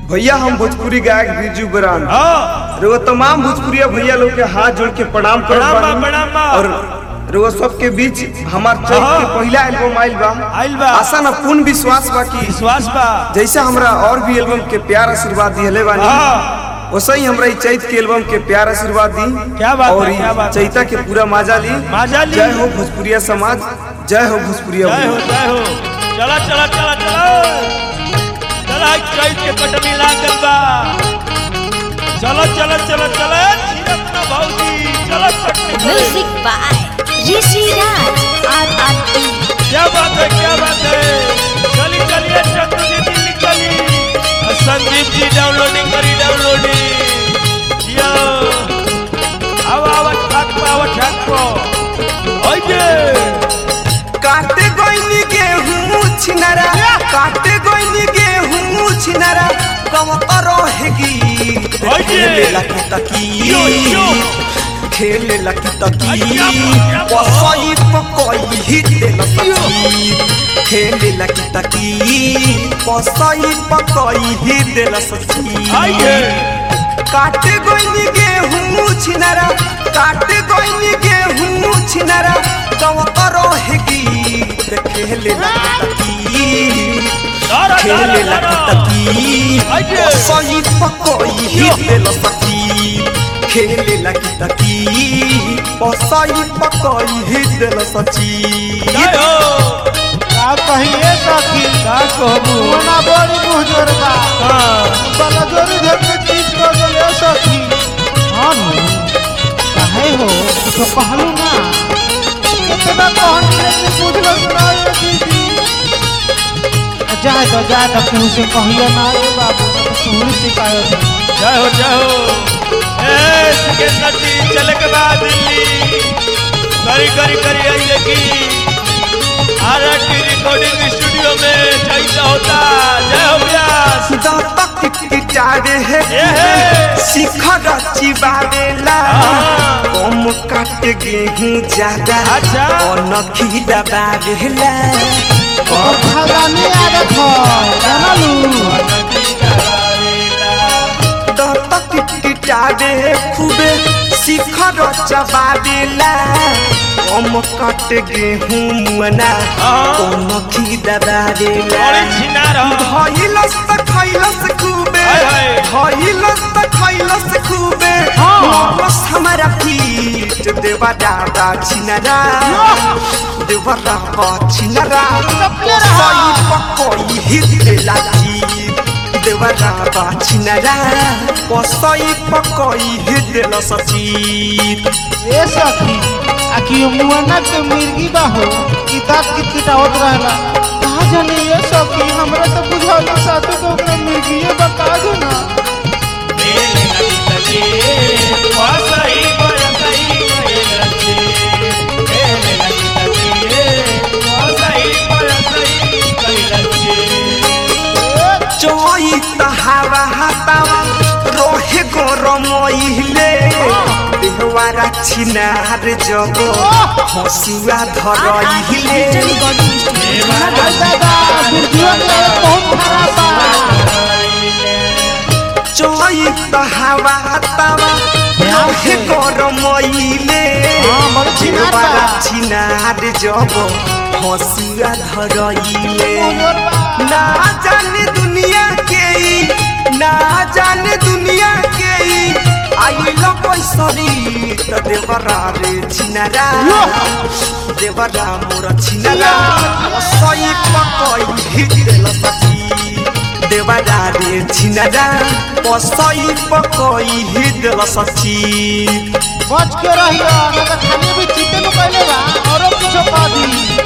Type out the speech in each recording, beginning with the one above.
भैया हम भोजपुरी गायक बिरजू बरान हाँ रोवा तमाम भोजपुरिया भैया लोग के हाथ जोड़ के प्रणाम करत प्रणाम बा, बानी। प्रणाम बा। और रोवा सबके बीच हमार चैत हाँ। के पहला एल्बम आइल बा आइल बा। आशा न पूर्ण विश्वास बा कि विश्वास बा जैसे हमरा और भी एल्बम के प्यार आशीर्वाद दिहले बानी हाँ वैसे ही हमरा ई चैत के एल्बम के प्यार आशीर्वाद दी क्या बात है, और ई क्या बात है। चैता के पूरा मजा ली मजा ली। जय हो भोजपुरिया समाज जय हो भोजपुरिया जय हो भैया। जय हो चला चला चला चला चला चैत के कटनी लागल बा चला चला चला चला छिरत ना भौजी चला कटनी करे। Music by Rishi Raj R R T क्या बात है क्या बात है चली चलिए चंदू जी दिल्ली चली और संदीप जी डाउनलोडिंग करी डाउनलोडिंग यो आवा आवा ठाक पा आवा ठाक पा ओके काटे गोइनी गेहूं छिनरा काटे गोइनी गेहूं छिनरा कम रहेगी ओए जे। खेले लकी तकी यो, यो। खेले लकी तकी अय्या, अय्या। पसई पकई ही देल सकी खेले लकी तकी पसई पकई ही देल सकी आइए काटे गोइनी गेहूं छिनरा काटे गोइनी गेहूं छिनरा कम रहेगी खेले लकी दारा खेले दारा दारा लकी आइए। सही पकोई ही दिल सकी खेले लकी तकी सही पकोई ही दिल सची जय हो का कहिए सखी का कहबू कोना बड़ी मुहजोर बा हां बला जोरी धर के चीज कर देले सखी हां नु काहे हो तो कहलू ना कितना कहन लेकिन बुझलो ना ये दीदी जाए तो जाए तो केहू से कहियो ना रे बाबू तो तू शिकायत है जय हो जय हो ए सिकंदर जी चले के बाद दिल्ली करी करी करी आइए की आरटी रिकॉर्डिंग स्टूडियो में जैसा होता जय हो व्यास दांतक पिटारे ए है हे शिखर चिबारेला हाँ। कम काट गेहूं ज्यादा अच्छा। अनखी दबारेला भगानी आदत हो जानलू दांतक पिटारे खूबे शिखर चबारेला कम काट गेहूं मुअना हाँ। अनखी दबारेला बड़ी छिनार हो खइलस त खइलस खूबे हाय, हाय। खइलस त खइलस खूबे हाँ। मरलस हमारा पीठ देवा दादा छिनरा देवा दादा छिनरा चपले रहा। सही पकोई हिते लाची देवा दादा छिनरा पसई पकोई हिते लसची ए सखी आ कि मुआना के मिर्गी बा हो कि दांत की किटावत रहला कहा जाने ये सखी हमरा तो बुझाला साथे तो ओकरा मिर्गीए बता दो ना चोई तहावा हातावा रोहे गरमइले देहवारा छिनार जब हसुआ धरइले अरे दादा मिर्गियों के बहुत खराब बा चोई तहावा हातावा रोहे गरमइले हाँ, बड़ छिनार बा। देहवारा छिनार जब हसुआ धरइले ना जाने दुनिया के ई, ना जाने दुनिया के ई, आइल पैसरी त देवरा रे छिनारा देवरा मोर छिनारा सही पकई हिदेल सची देवरा रे छिनारा पसई पकई हिदेल सची बच के रहियो ना तो खाने भी चिते नु कहले बा औरो कुछ कह दी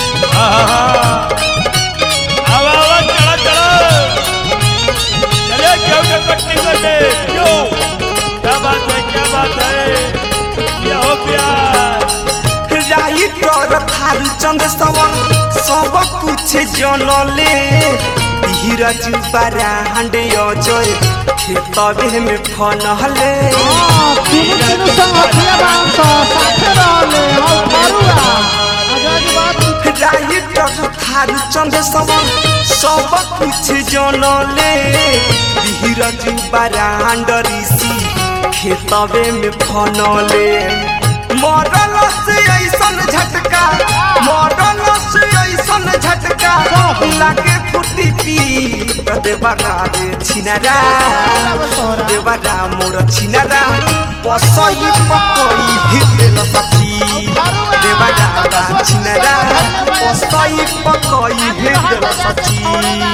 क्या बात है क्या बात है ये हो प्यार राइटर थारू चंद सवन सब कुछ जनले धीरज बरांडे अजय खेतबे में फनहले हां तीनों तीनों संग हथिया बांध साथे रहले हम करूआ आजाद बात राइटर थारू चंद समन सब कुछ जनले धीरज बरांड ऋषि खेतवे में फनले मरल से ऐसन झटका मरल से ऐसन झटका लागे फुटी पी देवरा रे छिनरा देवरा मोर छिनरा पसई पकई हिल सखी देवरा रा छिनरा पसई पकई हिल सखी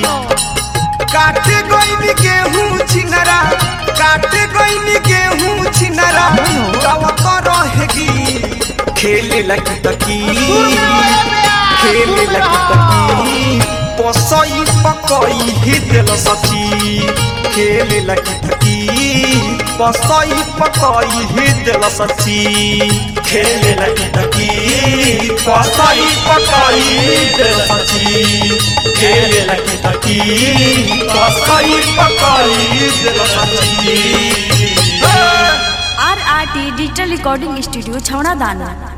काटे गईनी गेहूं छिनरा काटे गईनी गेहूं छिनरा गावत रहेगी खेले लगी तकी खेले लगी तकी पसई पकई हिदल सची खेले लगी तकी पसई पकई हिदल सची खेले लगी तकी पसई पकई हिदल सची खेले लगी तकी पसई पकई हिदल सची R R T digital recording studio छौड़ा दाना